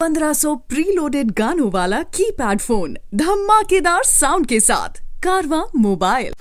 1500 preloaded गानों वाला keypad phone धमाकेदार साउंड के साथ कारवा मोबाइल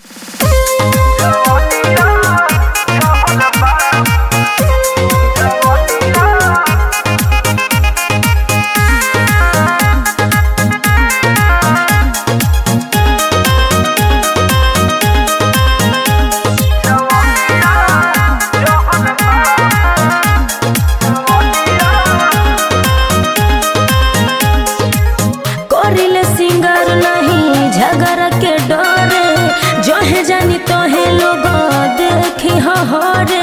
करिले सिंगर नहीं झगड़ के डरे जहे जानी तोहे लोग देखी हरे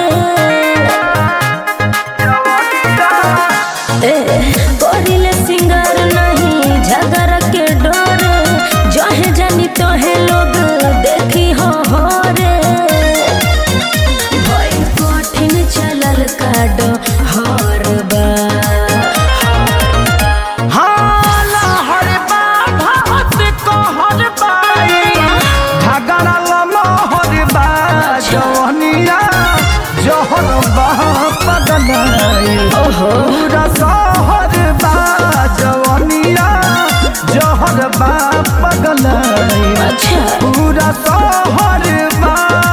ए करिले सिंगर नहीं झगड़ के डरे जहे जानी तोहे लोग देखी हरे भई कठिन चलल काड हर बा अच्छा पूरा शहर बा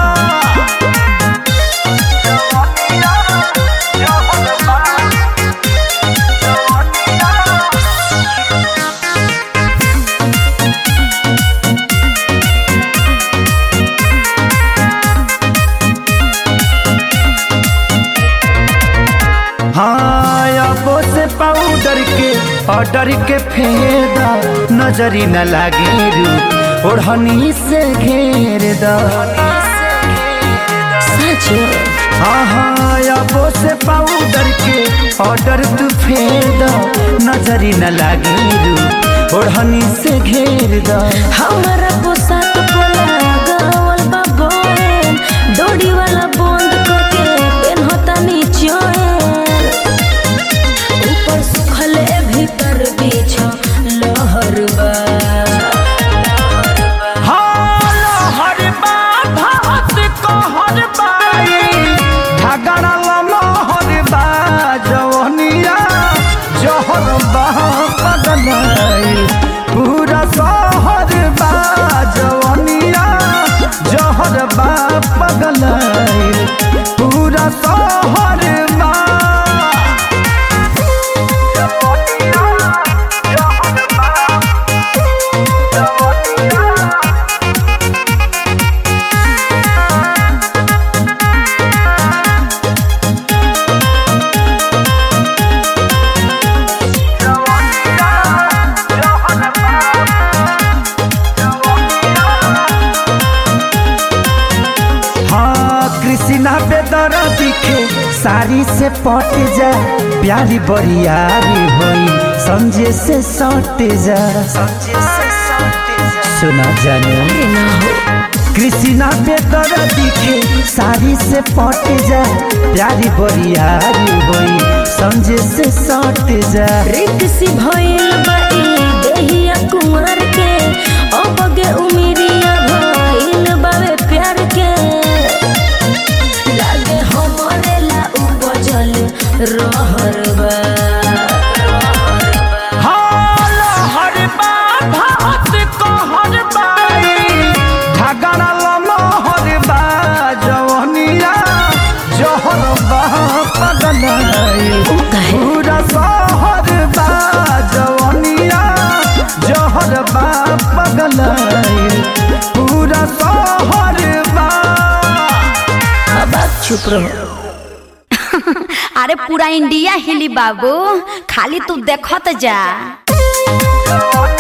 हाँ अबो से पाउडर के ऑर्डर के फेदा नजरी न लागे रू ओढ़नी से घेर दा सच हाँ हाँ अबो से पाउडर के ऑर्डर तू फेर दा नजरी न लागे रू ओढ़नी से घेर दा हमारा पोशाक पोला गावल बा बोन डोरी वाला बंद करके पेनहता नीचोए ऊपर सुखले भीतर बीछ लहर बा हाँ लहर बा भात कहर बाई झगड़ा लहर बा जवनिया जहर बा पगलाई पूरा शहर बा जवनिया जहर बा पगलाई पूरा शहर बा जवनिया जहर बा जवनिया हाँ कृष्णा बेदर दिखे साड़ी से पट जा प्यारी बरियारी होई समझे से सट जा सुना जाने ना हो कृष्णा बेदर दिखे साड़ी से पट जा प्यारी बरियारी होई समझे से सट जा रिक्सी भइल बा ई देहिया कुंवर के अबगे उमिरिया भइल बावे प्यार के लागे हमरे ला उपजल रहर बा हाँ लहर बा भात कहर बाई झगड़ा लहर बा जवनिया जहर बा पगलाई उ काहे पूरा शहर बा जवनिया जहर बा पगलाई पूरा शहर बा अब आप चुप रहो अरे पूरा इंडिया हिली बाबू खाली तू देखत जा जवनिया